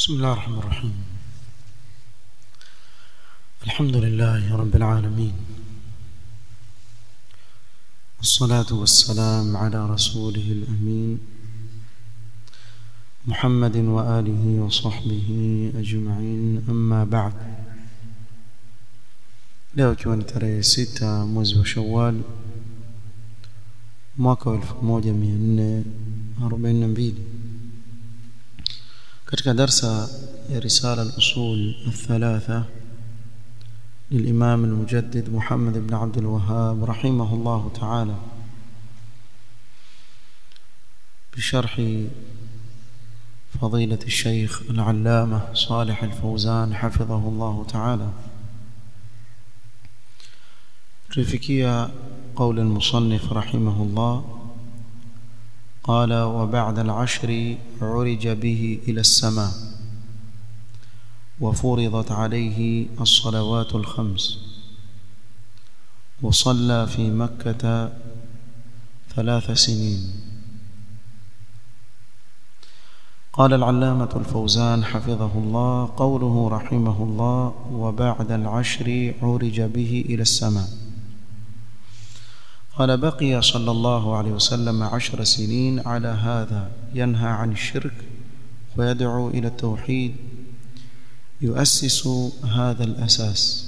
بسم الله الرحمن الرحيم الحمد لله رب العالمين والصلاة والسلام على رسوله الأمين محمد وآله وصحبه أجمعين أما بعد leo ikiwa ni tarehe sita mwezi wa shawal mwaka wa elfu moja mia nne arobaini na mbili katika darsa ya risala al-usul الثلاثة للإمام المجدد محمد بن عبد الوهاب رحمه الله تعالى بشرح فضيلة الشيخ العلامة صالح الفوزان حفظه الله تعالى تفكية قول المصنف رحمه الله قال وبعد العشر عرج به إلى السماء وفرضت عليه الصلوات الخمس وصلى في مكة ثلاث سنين قال العلامة الفوزان حفظه الله قوله رحمه الله وبعد العشر عرج به إلى السماء قال بقي صلى الله عليه وسلم عشر سنين على هذا ينهى عن الشرك ويدعو إلى التوحيد يؤسس هذا الأساس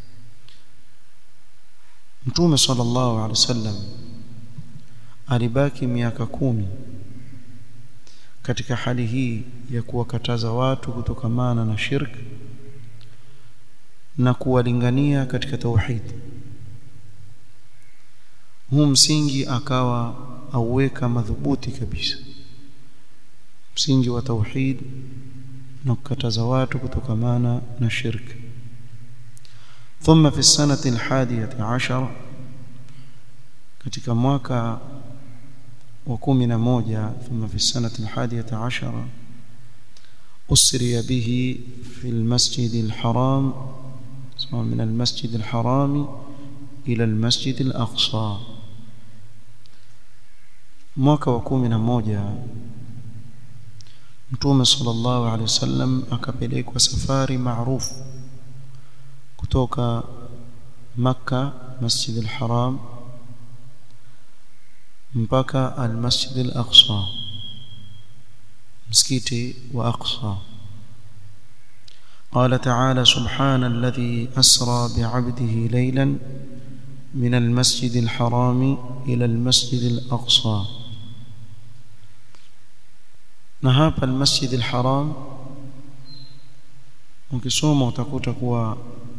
Mtume sallallahu alaihi wasallam alibaki miaka kumi katika hali hii ya kuwakataza watu kutokamana na shirk na kuwalingania katika tauhid. Huu msingi akawa auweka madhubuti kabisa, msingi wa tauhid na kukataza watu kutokamana na shirk ثم في السنة الحادية عشر katika mwaka wa kumi na moja ثم في السنة الحادية عشر أسري به في المسجد الحرام من المسجد الحرام إلى المسجد الأقصى mwaka wa kumi na moja Mtume sallallahu alaihi wasallam akapelekwa safari maarufu kutoka Makka Masjid al-Haram mpaka al-Masjid al-Aqsa msikiti wa Aqsa قال تعالى سبحان الذي أسرى بعبده ليلا من المسجد الحرام إلى المسجد الأقصى na hapa almasjid alharam ukisoma utakuta kuwa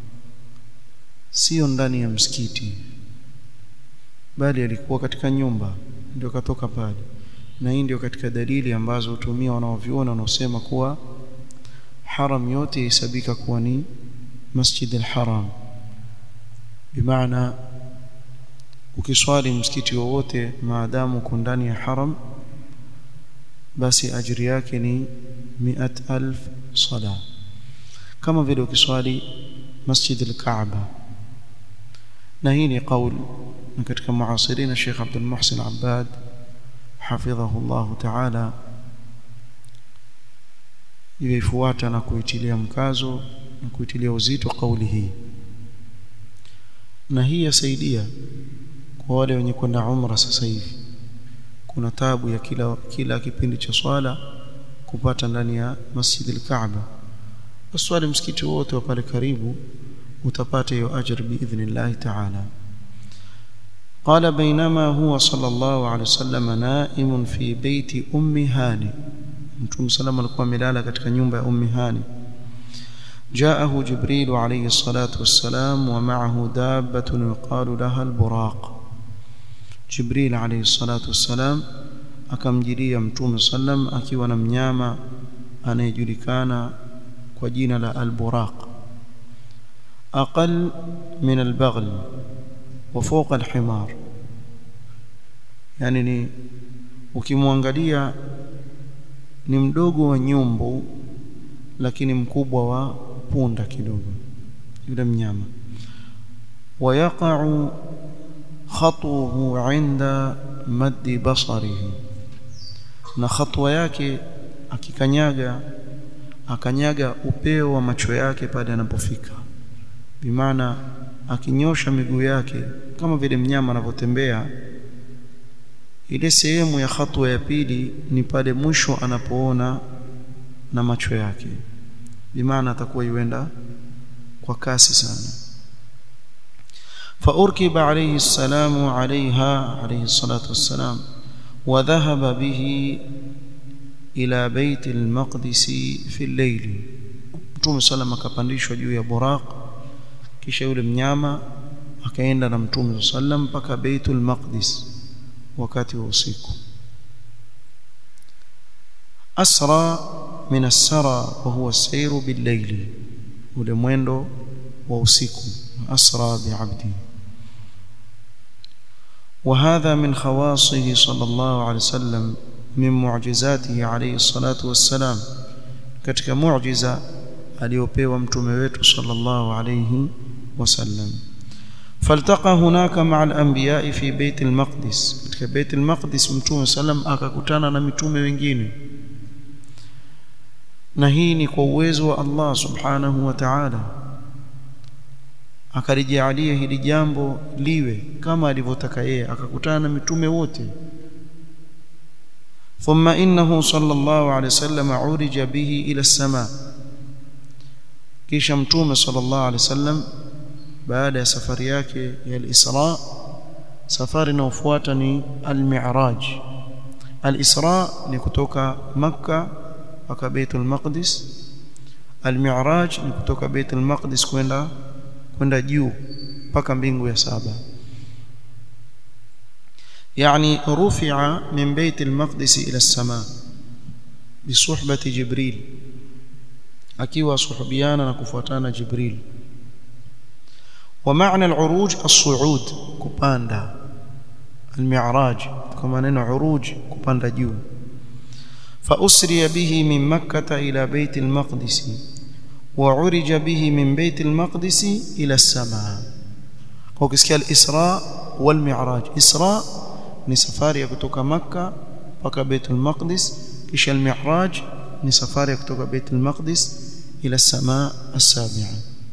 sio ndani ya msikiti bali alikuwa katika nyumba ndio katoka pale na hii ndio katika dalili ambazo hutumia wanaoviona wanaosema kuwa haram yote ihesabika kuwa ni masjid alharam bimaana ukiswali msikiti wowote maadamu uko ndani ya haram basi ajiri yake ni miat alf sala kama vile ukiswali masjid al-Kaaba na hii ni qaul na katika muasirina Sheikh Abdul Muhsin Abbad hafidhahu Allah ta'ala ifuata na kuitilia mkazo na kuitilia uzito kauli hii na hii yasaidia kwa wale wenye kwenda umra sasa hivi kuna tabu ya kila kila kipindi cha swala kupata ndani ya Masjid al-Kaaba uswali msikiti wote wa pale karibu utapata hiyo ajr biidhnillah ta'ala قال بينما هو صلى الله عليه وسلم نائم في بيت ام هاني mtume salama alikuwa amelala katika nyumba ya ummi hani جاءه جبريل عليه الصلاة والسلام ومعه دابة يقال لها البراق Jibril alayhi salatu wassalam akamjilia Mtume sallam akiwa na mnyama anayejulikana kwa jina la al-buraq aqal min al-baghl wa fawqa al-himar yani ni ukimwangalia ni mdogo wa nyumbu lakini mkubwa wa punda kidogo yule mnyama ويقع خطوه عند مد بصره na khatwa yake akikanyaga akanyaga upeo wa macho yake pale anapofika bimaana akinyosha miguu yake kama vile mnyama anavyotembea ile sehemu ya hatua ya pili ni pale mwisho anapoona na macho yake bimaana atakuwa yuenda kwa kasi sana فأركب عليه السلام عليها عليه الصلاة والسلام وذهب به إلى بيت المقدس في الليل Mtume sallam akapandishwa juu ya buraq kisha yule mnyama akaenda na Mtume sallam mpaka Baitul Maqdis wakati wa usiku asra min as-sara wa huwa as-sayru bil-layl ule mwendo wa usiku asra bi'abdi وهذا من خواصه صلى الله عليه وسلم من معجزاته عليه الصلاة والسلام katika muujiza aliyopewa mtume wetu sallallahu alayhi wasallam faltaqa hunaka ma'a al-anbiya'i fi bayt al-maqdis katika bayt al-maqdis mtume sallam akakutana na mitume wengine na hii ni kwa uwezo wa Allah subhanahu wa ta'ala akalijalia hili jambo liwe kama alivyotaka yeye akakutana na mitume wote ثم إنه صلى الله عليه وسلم عرج به إلى السماء kisha mtume sallallahu alaihi wasallam baada ya safari yake ya al-Isra safari inayofuata ni al-Mi'raj al-Isra ni kutoka Makka mpaka Baitul Maqdis al-Mi'raj ni kutoka Baitul Maqdis kwenda kwenda juu mpaka mbingu ya saba يعني رفع من بيت المقدس إلى السماء بصحبة جبريل akiwa suhubiana na kufuatana Jibril ومعنى العروج الصعود kupanda المعراج كما neno عروج kupanda juu فأسري به من مكة إلى بيت المقدس وعرج به من بيت المقدس إلى السماء وكسكال الإسراء والمعراج إسراء ni safari ya kutoka Makka mpaka Baitul Maqdis kisha al-Mi'raj ni safari ya kutoka Baitul Maqdis ila samaa as-sabi'a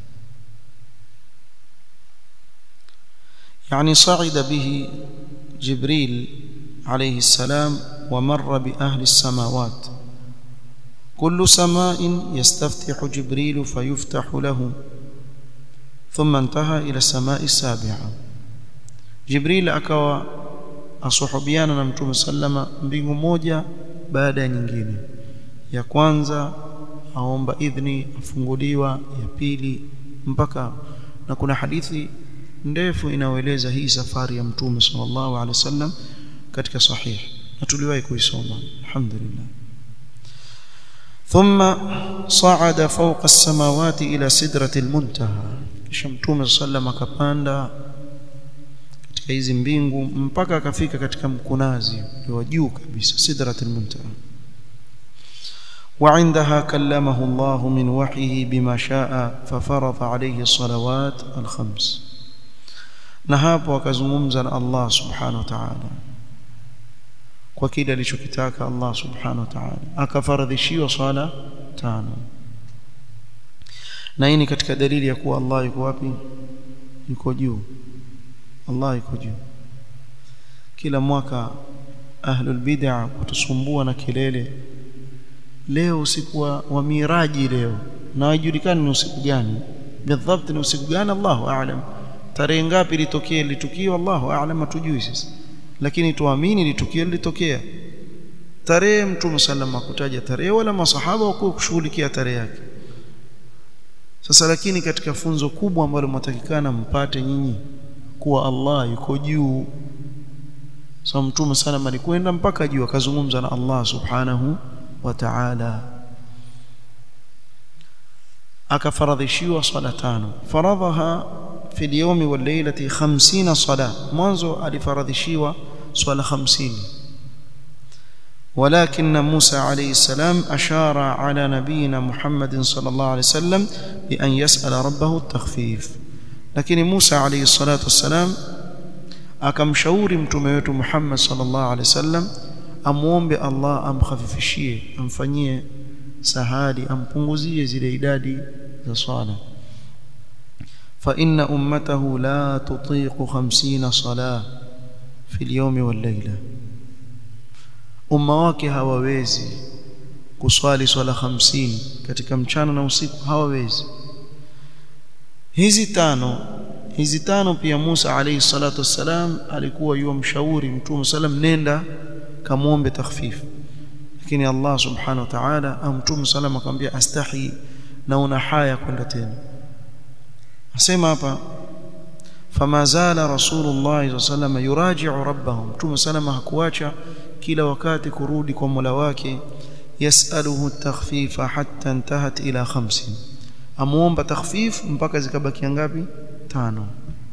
يعني صعد به جبريل عليه السلام ومر بأهل السماوات كل سماء يستفتح جبريل فيفتح له ثم انتهى إلى السماء السابعة جبريل أكوى asuhubiana na mtume sallama mbingu moja baada ya nyingine ya kwanza aomba idhni afunguliwa ya pili mpaka na kuna hadithi ndefu inayoeleza hii safari ya mtume sallallahu alaihi wasallam katika sahih na tuliwahi kuisoma alhamdulillah ثم صعد فوق السماوات إلى سدرة المنتهى kisha mtume sallam akapanda katika hizi mbingu mpaka akafika katika mkunazi wa juu kabisa sidratul muntaha وعندها كلمه الله من وحيه بما شاء ففرض عليه الصلوات الخمس na hapo akazungumza na Allah subhanahu wa ta'ala kwa kile alichokitaka Allah subhanahu wa ta'ala akafaradhishiwa swala tano na hii ni katika dalili ya kuwa Allah yuko wapi yuko juu Allah yuko juu kila mwaka ahlul bid'ah kutusumbua na kelele leo usiku wa, wa miraji leo na haijulikani ni usiku gani bidhabt ni usiku gani Allahu a'lam tarehe ngapi litokea litukio Allahu a'lam hatujui sisi lakini tuamini litukio lilitokea tarehe mtume sallam akutaja tarehe wala masahaba wako kushughulikia tarehe yake sasa lakini katika funzo kubwa ambalo mtatakikana mpate nyinyi kuwa Allah yuko juu so mtume sallam alikwenda mpaka juu akazungumza na Allah subhanahu wa ta'ala akafaradhishiwa swala tano faradhaha fi al-yawmi wal laylati 50 sala mwanzo alifaradhishiwa swala 50 ولكن موسى عليه السلام أشار على نبينا محمد صلى الله عليه وسلم بأن يسأل ربه التخفيف لكن موسى عليه الصلاة والسلام akamshauri mtume wetu Muhammad sallallahu alaihi wasallam amuombe Allah amkhafifishie amfanyie sahali ampunguzie zile idadi za swala fa inna ummatahu la tutiqu 50 salah fi al-yawm wal-layla umma wake hawawezi kuswali swala 50 katika mchana na usiku hawawezi hizi tano hizi tano pia Musa alayhi salatu wassalam alikuwa yuwa mshauri mtume sallam nenda kamuombe takhfif lakini Allah subhanahu wa ta'ala au mtume sallam akamwambia astahi na una haya kwenda tena asema hapa fama zala rasulullah sallam yuraji'u rabbahu mtume sallam hakuacha kila wakati kurudi kwa Mola wake yasaluhu takhfifa hatta intahat ila 50 amuomba takhfif mpaka zikabakia ngapi tano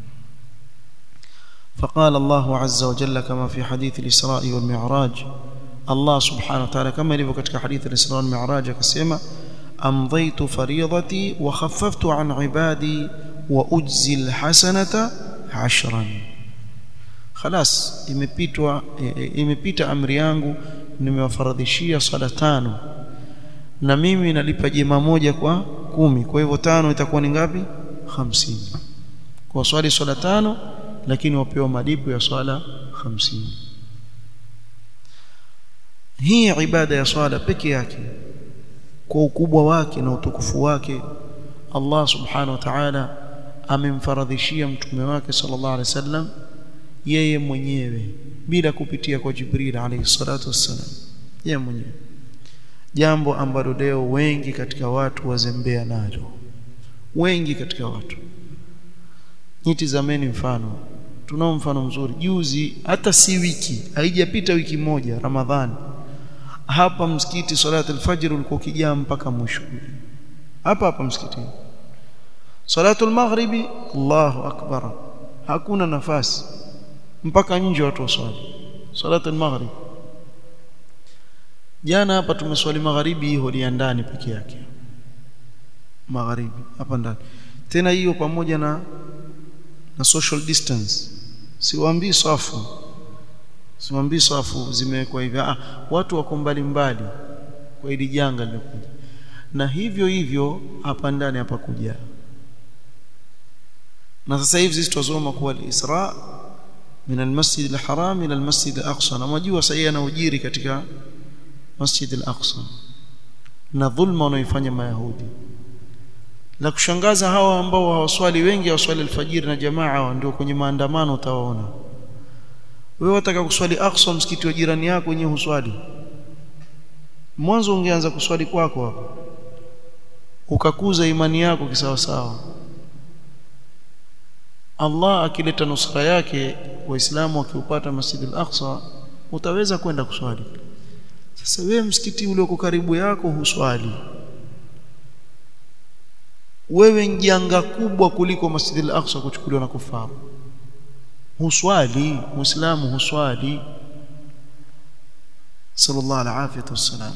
فقال الله عز وجل كما في حديث الإسراء والمعراج الله سبحانه وتعالى كما يلي katika حديث الإسراء والمعراج akasema أمضيت فريضتي وخففت عن عبادي وأجزي الحسنة عشرا خلاص imepitwa imepita amri yangu nimewafaradhishia sala tano na mimi nalipa jema moja kwa kumi kwa hivyo tano itakuwa ni ngapi 50 kwa swali swala tano lakini wapewa malipo ya swala 50 hii ibada ya swala peke yake kwa ukubwa wake na utukufu wake Allah subhanahu wa ta'ala amemfaradhishia mtume wake sallallahu alaihi wasallam yeye mwenyewe bila kupitia kwa Jibril alayhi salatu wassalam yeye mwenyewe jambo ambalo leo wengi katika watu wazembea nalo wengi katika watu nitizameni mfano tunao mfano mzuri juzi hata si wiki haijapita wiki moja ramadhani hapa msikiti salatu alfajr ulikuwa ukijaa mpaka mwisho hapa hapa msikitini salatu almaghribi Allahu akbar hakuna nafasi mpaka nje watu waswali salatu almaghrib jana hapa tumeswali magharibi hiyo ya ndani peke yake magharibi hapa ndani tena hiyo pamoja na na social distance siwaambii safu siwaambii safu zimewekwa hivi ah watu wako mbali mbali kwa hili janga lilokuja na hivyo hivyo hapa ndani hapa kuja na sasa hivi sisi tusoma kuwa al-Isra min al-Masjid al-Haram ila al-Masjid al-Aqsa na majua sasa yanayojiri katika Masjid al-Aqsa na dhulma wanaoifanya mayahudi la kushangaza hawa ambao hawaswali wengi hawaswali alfajiri na jamaa ndio kwenye maandamano utawaona wewe wataka kuswali Aqsa msikiti wa jirani yako wenyewe huswali mwanzo ungeanza kuswali kwako hapa ukakuza imani yako kisawasawa Allah akileta nusra yake waislamu wakiupata Masjid al-Aqsa utaweza kwenda kuswali sasa wewe msikiti ule uko karibu yako huswali wewe njanga kubwa kuliko Masjid al-Aqsa kuchukuliwa na kufaru huswali muislamu huswali sallallahu alaihi wasallam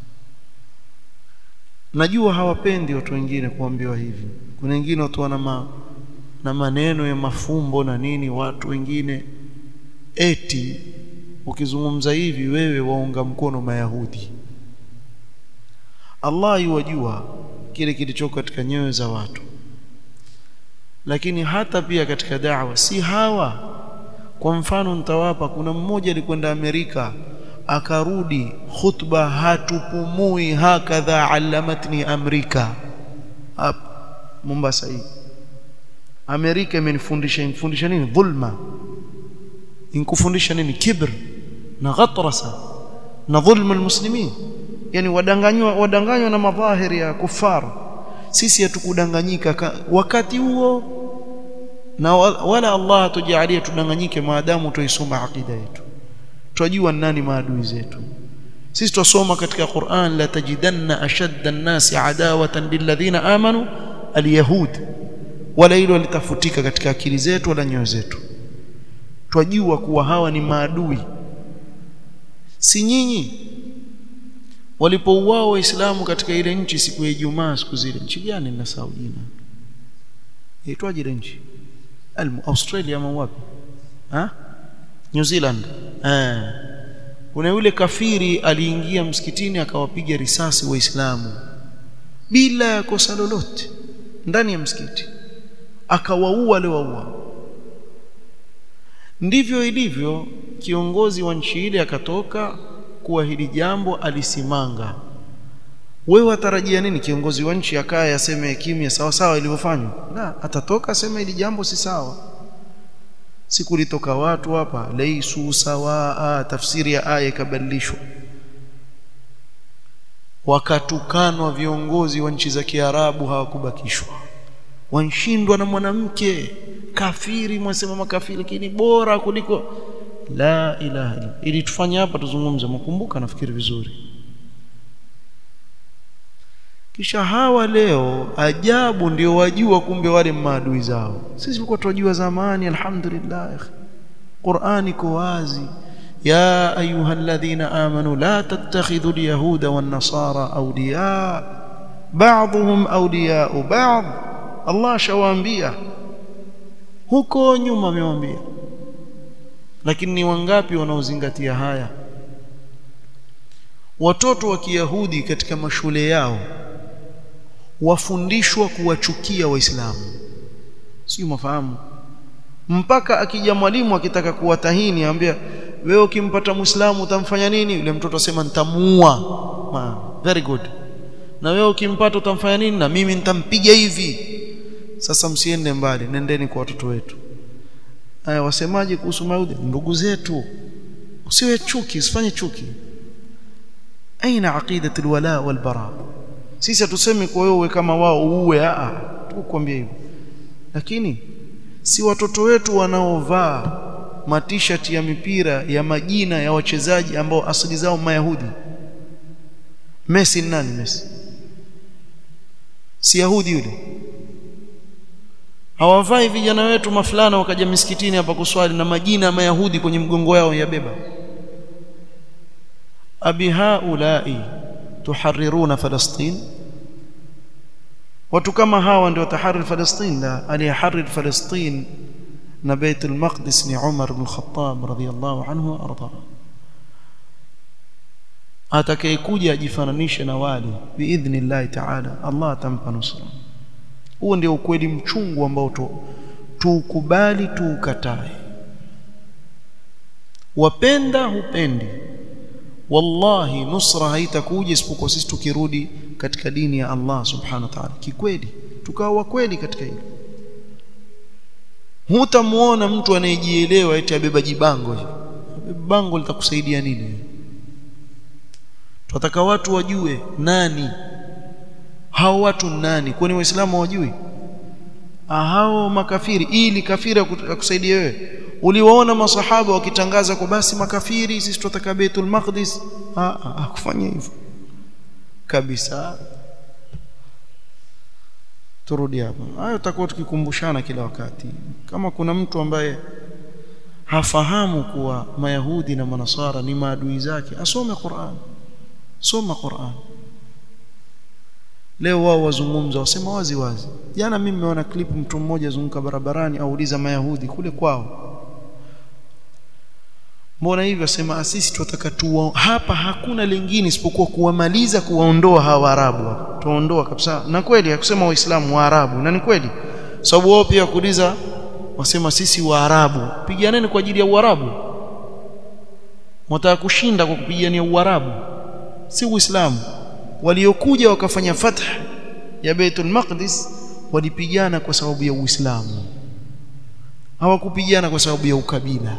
najua hawapendi watu wengine kuambiwa hivi kuna wengine watu wana ma, na maneno ya mafumbo na nini watu wengine eti ukizungumza hivi wewe waunga mkono mayahudi Allah yuwajua kile kilichoko katika nyoyo za watu lakini hata pia katika da'wa si hawa kwa mfano nitawapa kuna mmoja alikwenda Amerika akarudi khutba hatupumui hakadha alamatni amrika hapa Mombasa hii Amerika imenifundisha infundisha nini dhulma inkufundisha nini kibr na ghatrasa na dhulma almuslimin yani wadanganywa wadanganywa na madhahiri ya kufar sisi hatukudanganyika wakati huo na wala Allah tujalie tudanganyike maadamu tuisoma akida yetu tunajua nani maadui zetu sisi tusoma katika Qur'an la tajidanna ashadda an-nasi adawatan lilladhina amanu alyahud wala hilo litafutika katika akili zetu wala nyoyo zetu twajua kuwa hawa ni maadui si nyinyi walipouao waislamu katika ile nchi siku ya Ijumaa siku zile nchi gani ninasahau jina itwaje ile nchi Australia ama wapi ha New Zealand eh kuna yule kafiri aliingia msikitini akawapiga risasi waislamu bila ya kosa lolote ndani ya msikiti akawaua wale waua ndivyo ilivyo kiongozi wa nchi ile akatoka kuwa hili jambo alisimanga wewe watarajia nini kiongozi wa nchi akaye aseme kimya sawa sawa ilivyofanywa la atatoka aseme hili jambo si sawa siku litoka watu hapa laisu sawa tafsiri ya aya ikabadilishwa wakatukanwa viongozi wa nchi za Kiarabu hawakubakishwa wanshindwa na mwanamke kafiri mwasema makafiri lakini bora kuliko la ilaha illa ili tufanye hapa tuzungumze mkumbuka nafikiri vizuri kisha hawa leo ajabu ndio wajua kumbe wale maadui zao sisi tulikuwa tunajua zamani alhamdulillah Qur'ani iko wazi ya ayyuhalladhina amanu la tattakhidhu alyahuda wan nasara awliya ba'dhum awliya ba'd Allah shawaambia huko nyuma amewaambia lakini ni wangapi wanaozingatia haya watoto wa Kiyahudi katika mashule yao wafundishwa kuwachukia waislamu sio mafahamu mpaka akija mwalimu akitaka kuwatahini anambia wewe ukimpata muislamu utamfanya nini yule mtoto asema nitamuua very good na wewe ukimpata utamfanya nini na mimi nitampiga hivi sasa msiende mbali nendeni kwa watoto wetu haya wasemaje kuhusu mayahudi ndugu zetu usiwe chuki usifanye chuki aina aqidatu alwala walbara sisi hatusemi kwa wewe kama wao uue a tukwambia hivyo lakini si watoto wetu wanaovaa matishati ya mipira ya majina ya wachezaji ambao asili zao mayahudi Messi ni nani Messi si yahudi yule hawavai vijana wetu mafulana wakaja misikitini hapa kuswali na majina ya mayahudi kwenye mgongo yao yabeba abi haulai tuhariruna falastin watu kama hawa ndio taharir falastin la aliyaharir falastin na bait al-maqdis ni Umar ibn Khattab radhiyallahu anhu arda atakayekuja ajifananishe na wale biidhnillah ta'ala Allah atampa nusra huo ndio ukweli mchungu ambao tuukubali tuukatae wapenda hupendi wallahi nusra haitakuja isipokuwa sisi tukirudi katika dini ya Allah subhanahu wa ta'ala kikweli tukawa kweli katika hilo hutamuona mtu anayejielewa eti abeba jibango hivi bango litakusaidia nini tunataka watu wajue nani hao watu nani kwani waislamu hawajui hao makafiri ili kafiri akusaidia wewe uliwaona masahaba wakitangaza kwa basi makafiri sisi tutataka Baitul Maqdis hakufanya hivyo kabisa turudi hapa hayo tutakuwa tukikumbushana kila wakati kama kuna mtu ambaye hafahamu kuwa mayahudi na manasara ni maadui zake asome Qur'an soma Qur'an leo wao wazungumza wasema wazi wazi jana mimi nimeona clip mtu mmoja zunguka barabarani auliza mayahudi kule kwao mbona hivyo asema sisi tunataka tu hapa hakuna lingine isipokuwa kuwamaliza kuwaondoa hawa arabu tuondoa kabisa na kweli hakusema waislamu wa arabu na ni kweli sababu wao pia kuuliza wasema sisi wa arabu piganeni kwa ajili ya uarabu mtaka kushinda kwa kupigania uarabu si uislamu waliokuja wakafanya fath ya Baitul Maqdis walipigana kwa sababu ya Uislamu hawakupigana kwa sababu ya ukabila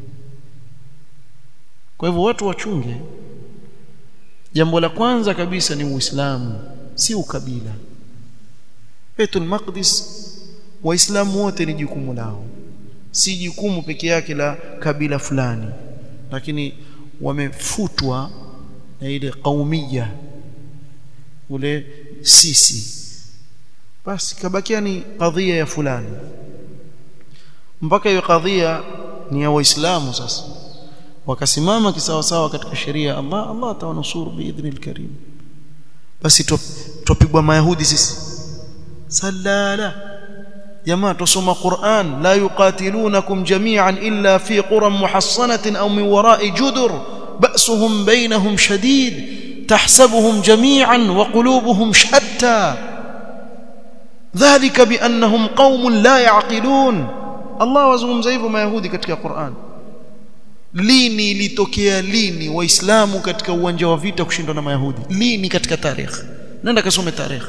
kwa hivyo watu wachunge jambo la kwanza kabisa ni Uislamu si ukabila Baitul Maqdis waislamu wote ni jukumu lao si jukumu peke yake la kabila fulani lakini wamefutwa na ile kaumia ule sisi basi kabakia ni kadhia ya fulani mpaka hiyo kadhia ni ya waislamu sasa wakasimama kisawasawa katika sheria ya Allah Allah atawanusuru biidhnil karim basi tupigwa mayahudi sisi salala jamaa tusoma Qur'an la yuqatilunakum jami'an illa fi quran muhassanatin aw min wara'i judur ba'suhum bainahum shadid tahsabuhum jami'an wa qulubuhum shatta dhalika biannahum qaumun la ya'qilun Allah wazungumza hivyo mayahudi katika Qur'an lini ilitokea lini waislamu katika uwanja wa vita kushindwa na mayahudi lini katika tarehe nenda kasome tarehe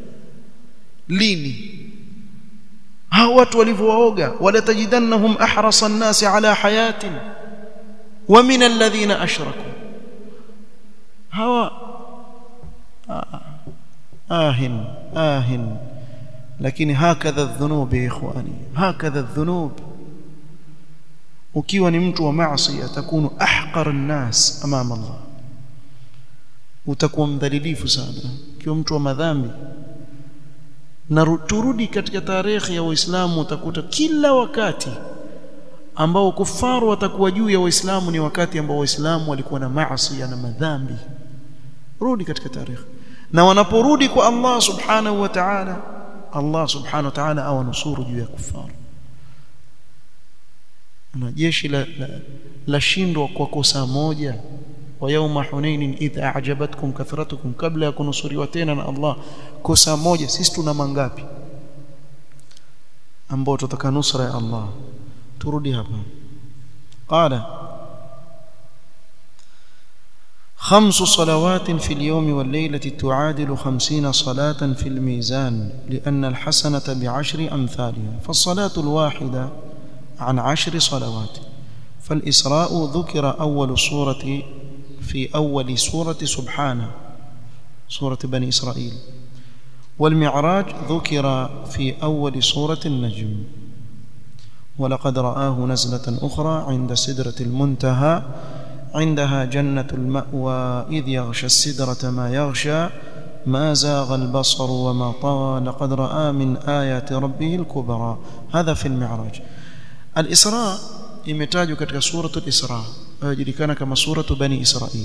lini hao watu walivyowaoga wala tajidannahum ahrasa an-nas ala hayatin wa min alladhina ashraku hawa ahin ahin lakini hakadha adh-dhunub ya ikhwani hakadha adh-dhunub ukiwa ni mtu wa maasi atakunu ahqar an-nas amama Allah utakuwa mdhalilifu sana ukiwa mtu wa madhambi na turudi katika tarehe ya Uislamu utakuta kila wakati ambao kufaru watakuwa juu ya Waislamu ni wakati ambao Waislamu walikuwa na maasi na madhambi rudi katika tarehe na wanaporudi kwa Allah subhanahu wa ta'ala Allah subhanahu wa ta'ala awanusuru juu ya kufaru na jeshi la, la, la shindwa kwa kosa moja wa yawma hunain idha a'jabatkum kathratukum kabla ya kunusuriwa tena na Allah kosa moja sisi tuna mangapi ambao tutaka nusra ya Allah turudi hapa qala خمس صلوات في اليوم والليلة تعادل خمسين صلاة في الميزان لأن الحسنة بعشر أمثالها فالصلاة الواحدة عن عشر صلوات فالإسراء ذكر أول سورة في أول سورة سبحانه سورة بني إسرائيل والمعراج ذكر في أول سورة النجم ولقد رآه نزلة أخرى عند سدرة المنتهى عندها جنة المأوى إذ يغشى السدرة ما يغشى ما زاغ البصر وما طغى لقد رأى من آيات ربه الكبرى هذا في المعراج الإسراء imetajwa katika suratul Isra inayojulikana kama suratu Bani Israil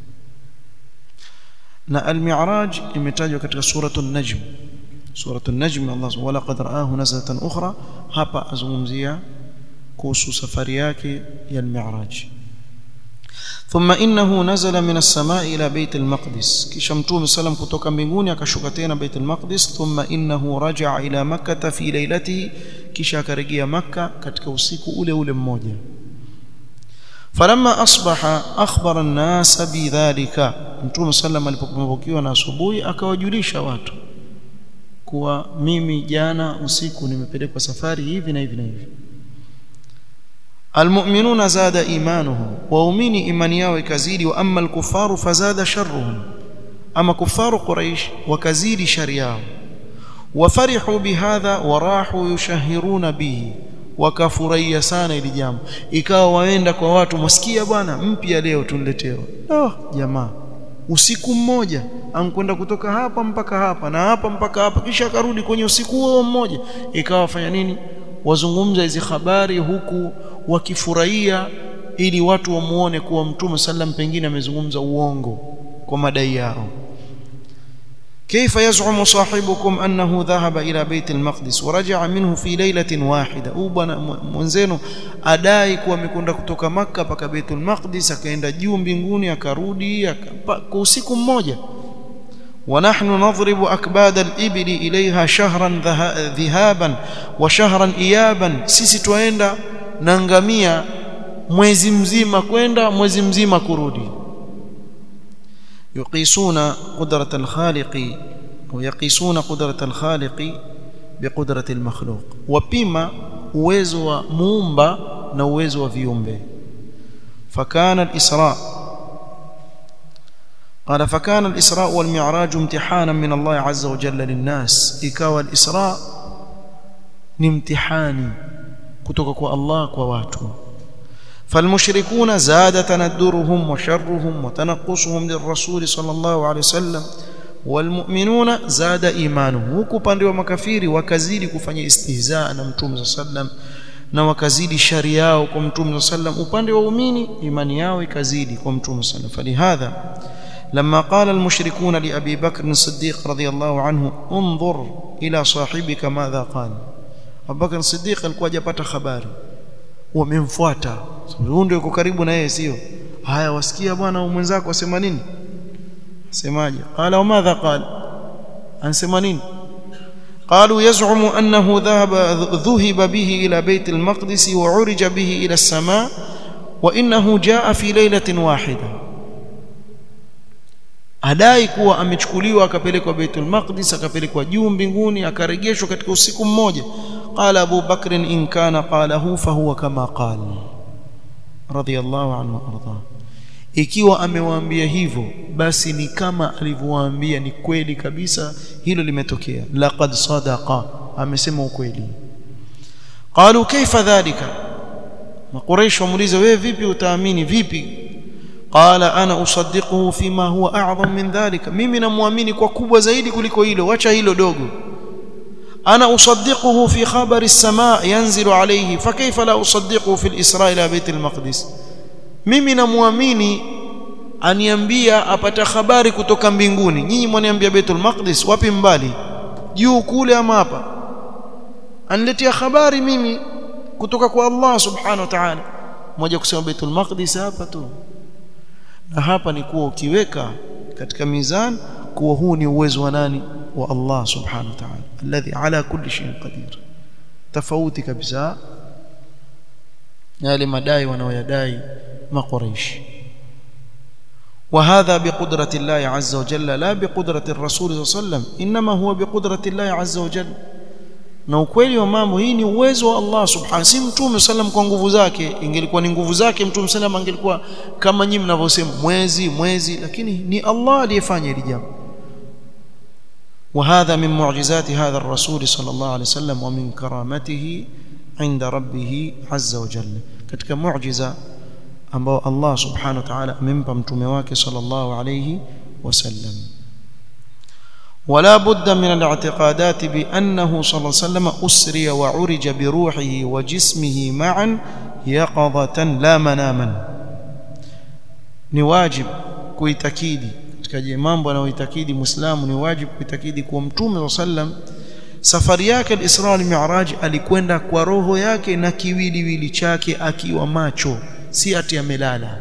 na al-Mi'raj imetajwa katika suratul Najm suratul Najm Allah subhanahu wa laqad ra'ahu nazlatan ukhra hapa azungumzia kuhusu safari yake ya al-Mi'raj ثم انه نزل من السماء الى بيت المقدس kisha mtume sallam kutoka mbinguni akashuka tena bait al-maqdis thumma innahu raja'a ila makkah fi laylatihi kisha akarejea makka katika usiku ule ule mmoja falamma asbaha akhbara an-nas bidhalika mtume sallam alipopambukiwa na asubuhi akawajulisha watu kuwa mimi jana usiku nimepelekwa safari hivi na hivi na hivi المؤمنون زاد ايمانهم واؤمني ايماني yao ikazidi wa amma al-kuffaru fazada sharruhum ama kufaru quraish wakazidi shari yao wafarihu bihadha warahu yushahiruna bihi wakafurahia sana ili jambo ikawa waenda kwa watu msikia bwana mpya leo tunletewa oh jamaa usiku mmoja ankwenda kutoka hapa mpaka hapa na hapa mpaka hapa kisha akarudi kwenye usiku huo mmoja ikawa wafanya nini wazungumza hizi habari huku wakifurahia ili watu wamuone kuwa mtume sallam pengine amezungumza uongo kwa madai yao كيف يزعم صاحبكم أنه ذهب إلى بيت المقدس ورجع منه في ليلة واحدة أوبنا منزينو أداي kuwa amekwenda kutoka Makka mpaka Baitul Maqdis akaenda juu mbinguni akarudi kwa usiku mmoja ونحن نضرب أكباد الإبل إليها شهرا ذهابا وشهرا إيابا sisi twaenda na ngamia mwezi mzima kwenda mwezi mzima kurudi يقيسون قدرة الخالق ويقيسون قدرة الخالق بقدرة المخلوق وبما uwezo wa muumba na uwezo wa viumbe فكان الإسراء قال فكان الإسراء والمعراج امتحانا من الله عز وجل للناس ikawa الإسراء ni mtihani kutoka kwa Allah kwa watu فالمشركون زاد تندرهم وشرهم وتنقصهم للرسول صلى الله عليه وسلم والمؤمنون زاد ايمانهم huku pande wa makafiri wakazidi kufanya istihzaa na mtume sallam na wakazidi shari yao kwa mtume sallam upande wa waumini imani yao ikazidi kwa mtume sallam falihadha لما قال المشركون لأبي بكر الصديق رضي الله عنه انظر إلى صاحبك ماذا قال أبو بكر الصديق alikuwa hajapata habari wamemfuata huyu ndio yuko karibu na yeye sio haya wasikia bwana mwenzako asema nini semaje qala madha qala ansema nini قالوا يزعم أنه ذهب ذهب به إلى بيت المقدس وعرج به إلى السماء وإنه جاء في ليلة واحدة adai kuwa amechukuliwa akapelekwa Baitul Maqdis akapelekwa juu mbinguni akarejeshwa katika usiku mmoja qala Abu Bakr in kana qalahu fahuwa kama qala radiyallahu anhu arda ikiwa amewaambia hivyo basi ni kama alivyowaambia ni kweli kabisa hilo limetokea laqad sadaqa amesema ukweli qalu kaifa dhalika makuraish wamuuliza wewe vipi utaamini vipi qala ana usaddiquhu fima huwa a'zam min dhalika mimi namuamini kwa kubwa zaidi kuliko hilo wacha hilo dogo ana usaddiquhu fi khabari as-samaa yanzilu alayhi fakayfa la usaddiquhu fi al-isra ila bayt al-maqdis mimi namuamini aniambia apata habari kutoka mbinguni nyinyi mwaniambia Baitul Maqdis wapi mbali juu kule ama hapa aniletea habari mimi kutoka kwa Allah subhanahu wa ta'ala moja kusema Baitul Maqdis hapa tu na hapa ni kuwa ukiweka katika mizan kuwa huu ni uwezo wa nani wa Allah subhanahu wa ta'ala alladhi ala kulli shay'in qadir tofauti kabisa yale madai wanaoyadai مقريش وهذا بقدرة الله عز وجل لا بقدرة الرسول صلى الله عليه وسلم إنما هو بقدرة الله عز وجل na ukweli wa mambo hii ni uwezo wa Allah subhanahu si mtume sallam kwa nguvu zake ingelikuwa ni nguvu zake mtume sallam angelikuwa kama nyinyi mnavyosema mwezi mwezi lakini ni Allah aliyefanya hili jambo وهذا من معجزات هذا الرسول صلى الله عليه وسلم ومن كرامته عند ربه عز وجل katika muujiza ambao Allah subhanahu wa ta'ala amempa mtume wake sallallahu alayhi wasallam ولا بد من الاعتقادات بأنه صلى الله عليه وسلم أسري وعرج بروحه وجسمه معا يقظة لا مناما ni wajib kuitakidi katika mambo anayoitakidi muislamu ni wajib kuitakidi kuwa mtume sallam safari yake al-Isra al-Mi'raj alikwenda kwa roho yake na kiwiliwili chake akiwa macho si ati amelala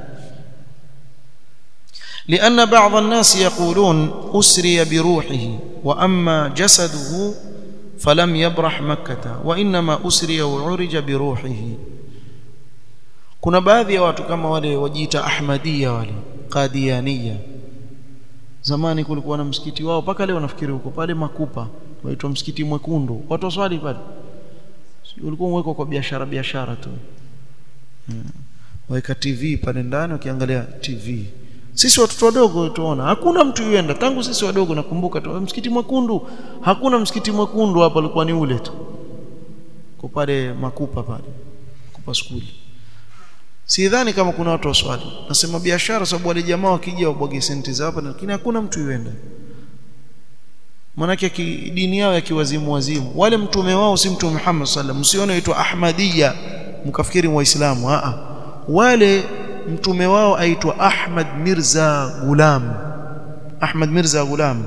لأن بعض الناس يقولون أسري بروحه وأما جسده فلم يبرح مكة وإنما أسري وعرج بروحه kuna baadhi ya watu kama wale wajiita ahmadia wale qadiania zamani kulikuwa na msikiti wao mpaka leo nafikiri huko pale makupa waitwa msikiti mwekundu watu waswali pale ulikuwa mweko kwa biashara biashara tu hmm. waweka TV pale ndani ukiangalia TV sisi watoto wadogo tuona hakuna mtu yuenda tangu sisi wadogo nakumbuka tu msikiti mwekundu hakuna msikiti mwekundu hapa alikuwa ni ule tu kwa pale makupa pale kupa skuli sidhani kama kuna watu waswali nasema biashara sababu wale jamaa wakija wabwage senti za hapa lakini hakuna mtu yuenda manake dini yao ya kiwazimu wazimu wale mtume wao si mtume Muhammad sallam msione aitwa Ahmadiyya mkafikiri waislamu a wale mtume wao aitwa Ahmad Mirza Gulam Ahmad Mirza Gulam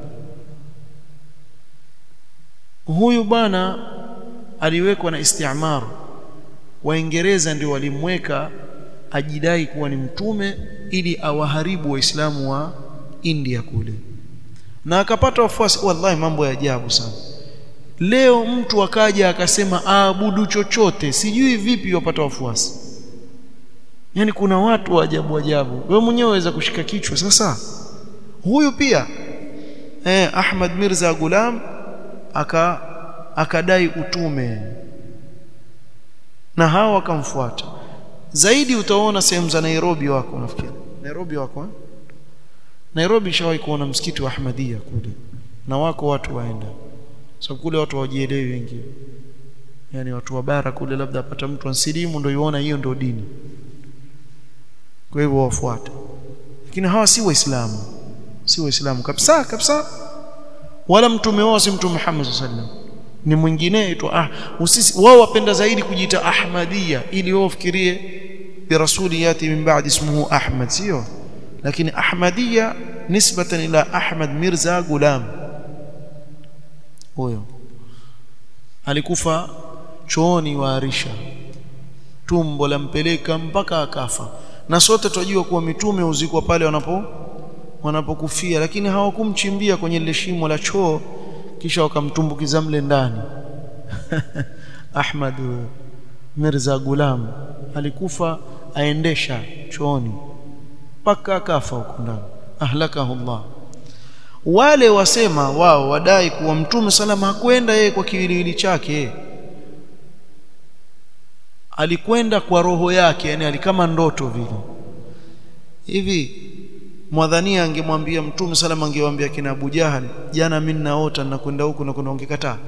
huyu bwana aliwekwa na istimar waingereza ndio walimweka ajidai kuwa ni mtume ili awaharibu waislamu wa India kule na akapata wafuasi wallahi mambo ya ajabu sana leo mtu akaja akasema aabudu chochote sijui vipi wapata wafuasi yani kuna watu wa ajabu ajabu wewe mwenyewe waweza kushika kichwa sasa huyu pia eh Ahmad Mirza Gulam aka akadai utume na hao wakamfuata zaidi utaona sehemu za Nairobi wako nafikiri Nairobi wako eh? Nairobi shawahi kuona msikiti wa Ahmadiyya kule na wako watu waenda sababu kule watu hawajielewi wengi yani watu wa bara kule labda apata mtu ansilimu ndio yuona hiyo ndio dini kwa hivyo wafuate lakini hawa si waislamu si waislamu kabisa kabisa wala mtume wao si mtume Muhammad sallallahu ni mwingine aitwa ah usisi wao wapenda zaidi kujiita Ahmadiyya ili wao fikirie bi rasuli yati min ba'di ismuhu Ahmad sio lakini Ahmadiyya nisbatan ila Ahmad Mirza Gulam huyo alikufa chooni wa Arisha tumbo lampeleka mpaka akafa na sote tunajua kuwa mitume huzikwa pale wanapo wanapokufia lakini hawakumchimbia kwenye lile shimo la choo kisha wakamtumbukiza mle ndani Ahmad Mirza Gulam alikufa aendesha chooni mpaka akafa huko ndani ahlakahu Allah wale wasema wao wadai kuwa mtume salama hakwenda yeye kwa kiwiliwili chake alikwenda kwa roho yake yani alikama ndoto vile hivi mwadhania angemwambia mtume salama angewaambia kina Abu Jahal jana mimi naota na kwenda huku na kuna ungekataa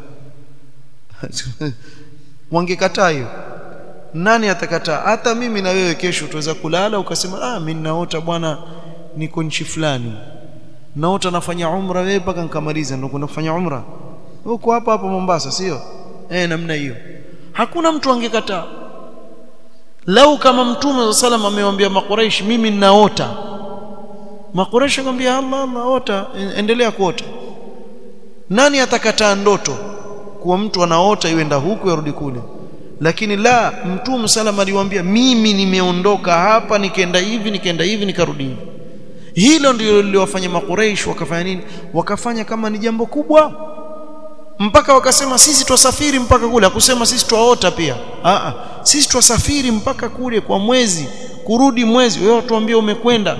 wangekataa hiyo nani atakataa hata mimi na wewe kesho tuweza kulala ukasema ah mimi naota bwana niko nchi fulani naota nafanya umra wewe mpaka nikamaliza ndio kwenda kufanya umra huko hapa hapa Mombasa sio eh namna hiyo hakuna mtu angekataa lau kama mtume wa sallam amewambia makuraish mimi ninaota makuraish akamwambia Allah Allah ota endelea kuota nani atakataa ndoto kuwa mtu anaota iwenda huku yarudi kule lakini la mtume sallam aliwaambia mimi nimeondoka hapa nikaenda hivi nikaenda hivi nikarudi hivi hilo ndilo liliwafanya makuraish wakafanya nini wakafanya kama ni jambo kubwa mpaka wakasema sisi twasafiri mpaka kule akusema sisi twaota pia Aa, sisi twasafiri mpaka kule kwa mwezi kurudi mwezi wewe tuambie umekwenda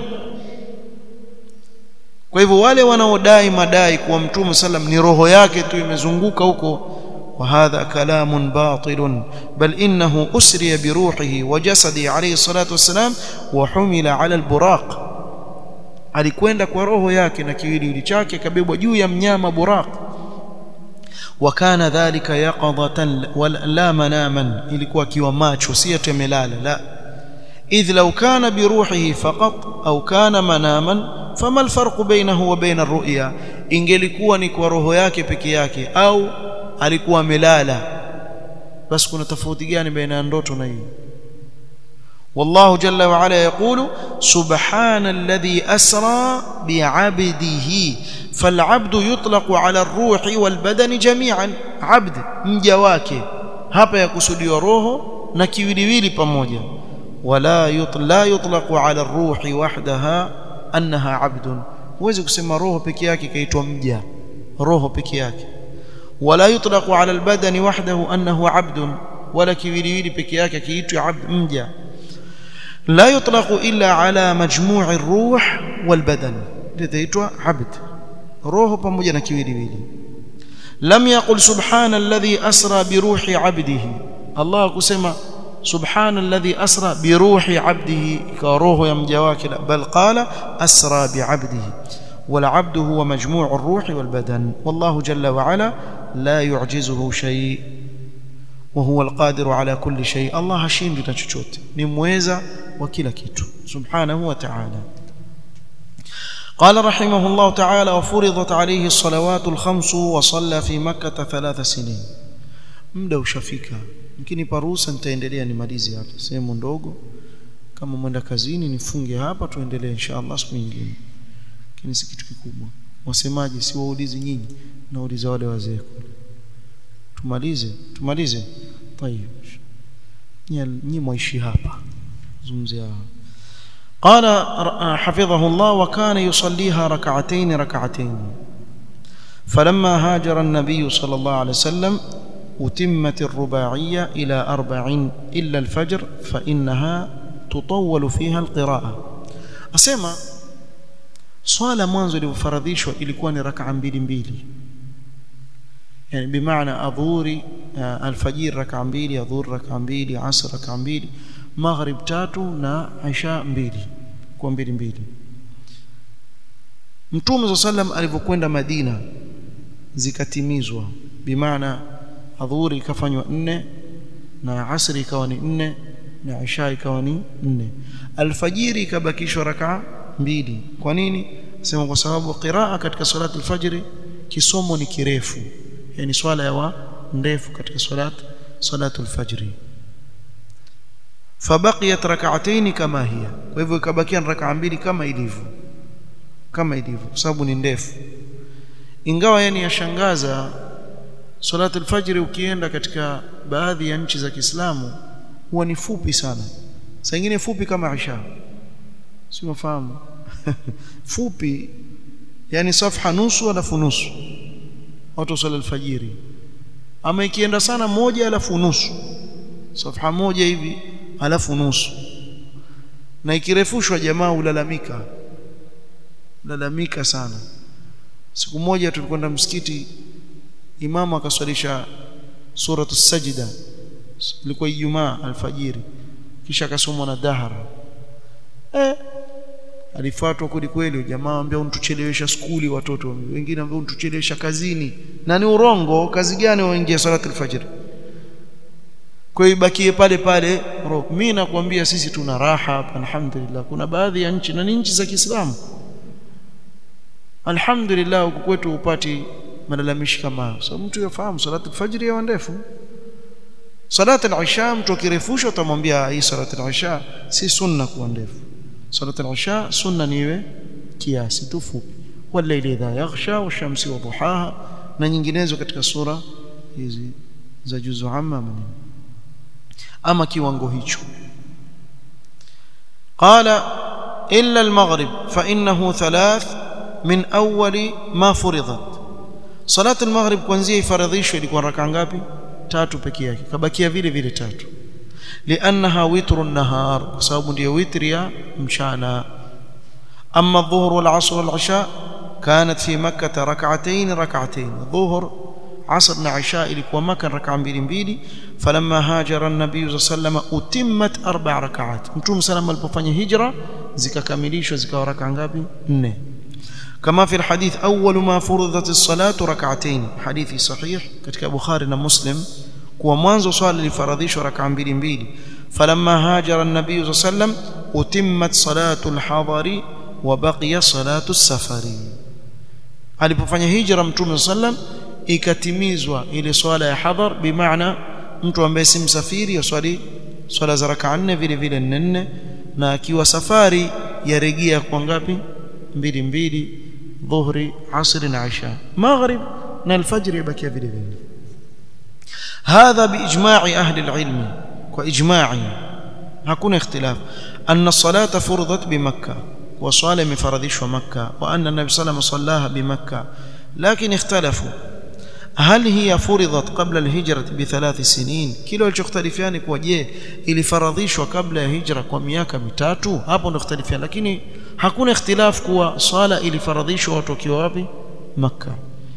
kwa hivyo wale wanaodai madai kuwa mtume sallam ni roho yake tu imezunguka huko وهذا كلام باطل بل إنه أسري بروحه وجسده عليه الصلاة والسلام وحمل على البراق alikwenda kwa roho yake na kiwiliwili chake kabebwa juu ya mnyama buraq wakana dhalika yaqadatan la manaman ilikuwa akiwa macho si ati amelala la idh law kana bi ruhihi faqat au kana manaman fama alfarq bainahu wa baina arru'ya ingelikuwa ni kwa roho yake peke yake au alikuwa amelala basi kuna tofauti gani baina ya ndoto na hii والله جل وعلا يقول سبحان الذي أسرى بعبده فالعبد يطلق على الروح والبدن جميعا عبد مجواك hapa yakusudiwa roho na kiwiliwili pamoja wala yutla yutlaqu ala ruhi wahdaha annaha abdun huwezi kusema roho peke yake kaitwa mja roho peke yake wala yutlaqu ala albadani wahdahu annahu abdun wala kiwiliwili peke yake kiitwa abd mja لا يطلق إلا على مجموع الروح والبدن لذيتوا عبد روح pamoja na kiwiliwili لم يقل سبحان الذي أسرى بروح عبده الله kusema سبحان الذي أسرى بروح عبده كروح يا مجواك بل قال أسرى بعبده والعبد هو مجموع الروح والبدن والله جل وعلا لا يعجزه شيء وهو القادر على كل شيء الله hashindwi na chochote ni mweza wa kila kitu subhanahu wa ta'ala قال رحمه الله تعالى وفرضت عليه الصلوات الخمس وصلى في مكة ثلاث سنين muda ushafika mkinipa ruhusa nitaendelea nimalize hapa sehemu ndogo kama mwenda kazini nifunge hapa tuendelee inshallah siku nyingine lakini si kitu kikubwa wasemaji si waulizi nyinyi nauliza wale wazee kule tumalize tumalize طيب nyinyi mwaishi hapa zungumzia قال حفظه الله وكان يصليها ركعتين ركعتين فلما هاجر النبي صلى الله عليه وسلم أتمت الرباعية إلى أربع إلا الفجر فإنها تطول فيها القراءة أسمع swala mwanzo ilivyofaradhishwa ilikuwa ni rakaa mbili mbili yani bimaana adhuri alfajiri rakaa mbili adhuri rakaa mbili asr rakaa mbili maghrib tatu na isha mbili kwa mbili mbili mtume sa sallam alivyokwenda madina zikatimizwa bimaana adhuri ikafanywa nne na asri ikawa ni nne na isha ikawa ni nne alfajiri ikabakishwa rakaa mbili kwa nini sema kwa sababu qiraa katika salati alfajiri kisomo ni kirefu yani swala ya ndefu katika salat salatu alfajri fabaqiyat rak'atayn kama hiya kwa hivyo ikabakia rak'a mbili kama ilivyo kama ilivyo kwa sababu ni ndefu ingawa yani yashangaza salatu alfajri ukienda katika baadhi ya nchi za Kiislamu huwa ni fupi sana saa nyingine fupi kama isha si mafahamu fupi yani safha nusu alafu nusu watu swala alfajiri ama ikienda sana moja alafu nusu safha moja hivi alafu nusu na ikirefushwa jamaa ulalamika ulalamika sana siku moja tulikwenda msikiti imamu akaswalisha suratu sajida ilikuwa ijumaa alfajiri kisha akasomwa na dahara eh alifuatwa kweli kweli jamaa ambia untuchelewesha skuli watoto wengine ambao untuchelewesha kazini na ni urongo kazi gani waingia salatu alfajr kwa hiyo bakie pale pale mimi nakwambia sisi tuna raha hapa alhamdulillah kuna baadhi ya nchi na ni nchi za Kiislamu alhamdulillah huku kwetu upati malalamishi kama hayo so mtu yafahamu salatu alfajr ya ndefu salatu al-isha mtu akirefusha utamwambia hii salatu al-isha si sunna kuwa ndefu salatu al-isha sunna niwe kiasi tu fupi walaili idha yaghsha washamsi wa duhaha na nyinginezo katika sura hizi za juzu amma manini ama kiwango hicho qala illa al-maghrib fa innahu thalath min awwali ma furidat salatu al-maghrib kuanzia ifaradhishwe ilikuwa raka ngapi tatu peke yake kabakia vile vile tatu liannaha witru an-nahar kwa sababu ndio witri ya mchana amma adh-dhuhr wal-'asr wal-'isha kanat fi makkah rak'atayn rak'atayn dhuhr asr na isha ilikuwa makkah rak'a mbili mbili falamma hajara an-nabiy sallallahu utimmat arba' rak'at mtume sallallahu alipofanya hijra zikakamilishwa zikawa rak'a ngapi nne كما في الحديث أول ما فرضت الصلاة ركعتين حديث صحيح كتك بخاري ومسلم kuwa mwanzo swala lifaradhishwa raka mbili mbili falamma hajara an-nabiy sallallahu alayhi wasallam utimmat salatu al-hadari wa baqiya salatu as-safari alipofanya hijra mtume sallam ikatimizwa ile swala ya hadhar bimaana mtu ambaye si msafiri yaswali swala za raka nne vile vile nne na akiwa safari yarejea kwa ngapi mbili mbili dhuhri asri na isha maghrib na alfajr yabakia vile vile هذا باجماع اهل العلم واجماع hakuna اختلاف ان الصلاه فرضت بمكه وصلاه مفردش مكه وان النبي صلى الله عليه وسلم صلاها بمكه لكن اختلفوا هل هي فرضت قبل الهجره بثلاث سنين kile walichoختلفiani kwa je ilifaradhishwa kabla ya hijra kwa miaka mitatu hapo ndio ikhtalifiana lakini hakuna ikhtilaf kuwa sala ilifaradhishwa watu wakiwa wapi makkah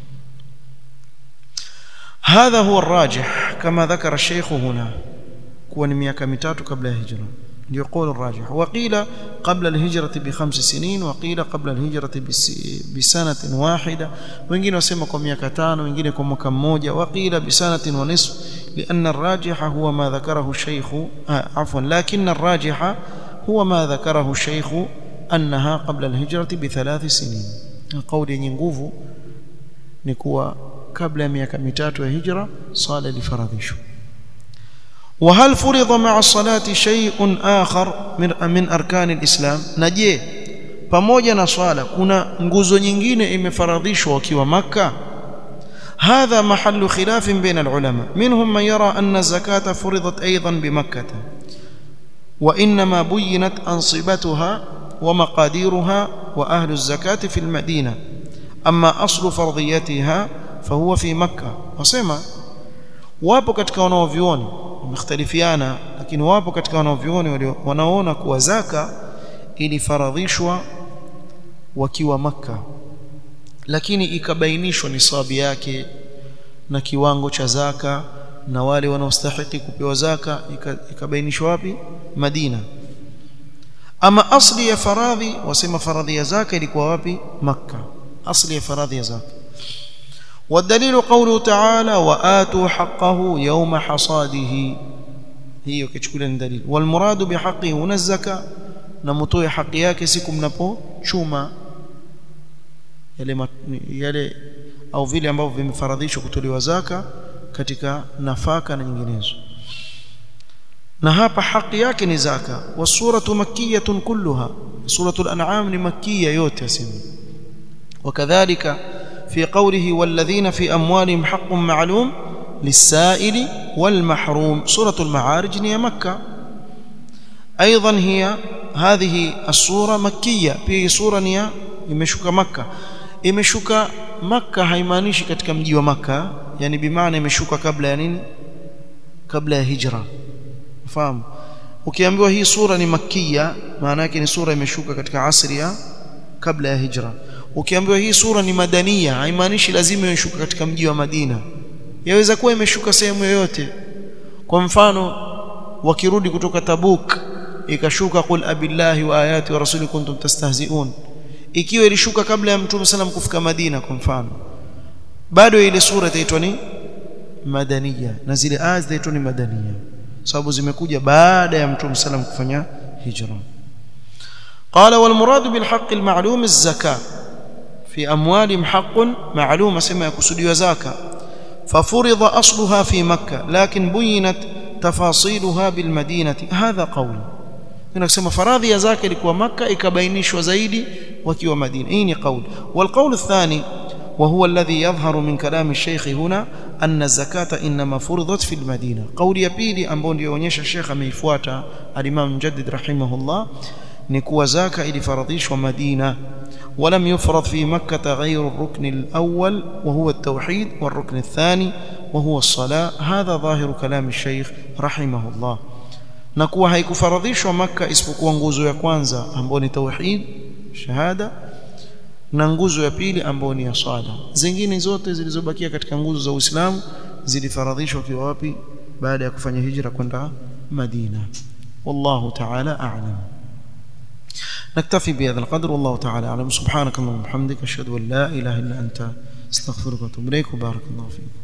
هذا هو الراجح كما ذكر الشيخ هنا كون miaka mitatu kabla ya hijra ndio قول الراجح وقيل قبل الهجرة بخمس سنين وقيل قبل الهجرة بسنة واحدة wengine wasema kwa miaka tano wengine kwa mwaka mmoja وقيل بسنة ونصف لأن الراجح هو ما ذكره الشيخ آه عفوا لكن الراجح هو ما ذكره الشيخ أنها قبل الهجرة بثلاث سنين القول yenye nguvu ni kuwa kabla ya miaka mitatu ya hijra sala ilifaradhishwa وهل فرض مع الصلاة شيء آخر من من أركان الإسلام نجي pamoja na swala kuna nguzo nyingine imefaradhishwa wakiwa makka هذا محل خلاف بين العلماء منهم من يرى أن الزكاة فرضت أيضا بمكة وإنما بينت أنصبتها ومقاديرها وأهل الزكاة في المدينة أما أصل فرضيتها فهو في مكة وسمع wapo katika wanaovioni wamekhtalifiana lakini wapo katika wanaovioni wanaona kuwa zaka ilifaradhishwa wakiwa maka lakini ikabainishwa nisabi yake na kiwango cha zaka na wale wanaostahili kupewa zaka ikabainishwa wapi Madina ama asli ya faradhi wasema faradhi ya zaka ilikuwa wapi Makka asli ya faradhi ya zaka والدليل قوله تعالى وآتوا حقه يوم حصاده hiyo kichukulia ni dalili walmuradu bihaqi huna zaka na mtoe haki yake siku mnapochuma yale yale au vile ambavyo vimefaradhishwa kutolewa zaka katika nafaka na nyinginezo na hapa haki yake ni zaka wasuratu makkiyatun kulluha suratul an'am ni makkiya yote asema wakadhalika في قوله والذين في أموالهم حق معلوم للسائل والمحروم سورة المعارج هي مكة ايضا هي هذه السوره مكيه pia sura ni imeshuka makka imeshuka makka haimaanishi katika mji wa makka yani bimaana imeshuka kabla ya nini kabla ya hijra fahamu ukiambiwa hii sura ni makkia maana yake ni sura imeshuka katika asri ya kabla ya hijra ukiambiwa hii sura ni madania haimaanishi lazima imeshuka katika mji wa Madina yaweza kuwa imeshuka sehemu yoyote kwa mfano wakirudi kutoka Tabuk ikashuka qul abillahi wa ayati wa rasuli kuntum tastahzi'un ikiwa ilishuka kabla ya mtume sallam kufika Madina kwa mfano bado ile sura itaitwa ni madaniya na zile aya zitaitwa ni madaniya sababu zimekuja baada ya mtume sallam kufanya hijra قال والمراد بالحق المعلوم الزكاه في اموالهم حق معلوم اسمى يقصدوا زكاه ففرض اصلها في مكه لكن بينت تفاصيلها بالمدينه هذا قول tunasema faradhi ya zaka ilikuwa maka ikabainishwa zaidi wakiwa madina hii ni qaul والقول الثاني وهو الذي يظهر من كلام الشيخ هنا أن الزكاة إنما فرضت في المدينة قول ya pili ambao ndio onyesha Sheikh ameifuata al-Imam Mujaddid rahimahullah ni kuwa zaka ilifaradhishwa Madina ولم يفرض في مكة غير الركن الأول وهو التوحيد والركن الثاني وهو الصلاة هذا ظاهر كلام الشيخ رحمه الله na kuwa haikufaradhishwa maka isipokuwa nguzo ya kwanza ambayo ni tauhid shahada na nguzo ya pili ambayo ni ya swala zingine zote zilizobakia katika nguzo za Uislamu zilifaradhishwa kwa wapi baada ya kufanya hijra kwenda Madina wallahu ta'ala a'lam نكتفي بهذا القدر والله تعالى أعلم سبحانك اللهم وبحمدك أشهد أن لا إله إلا أنت استغفرك وأتوب إليك وبارك الله فيك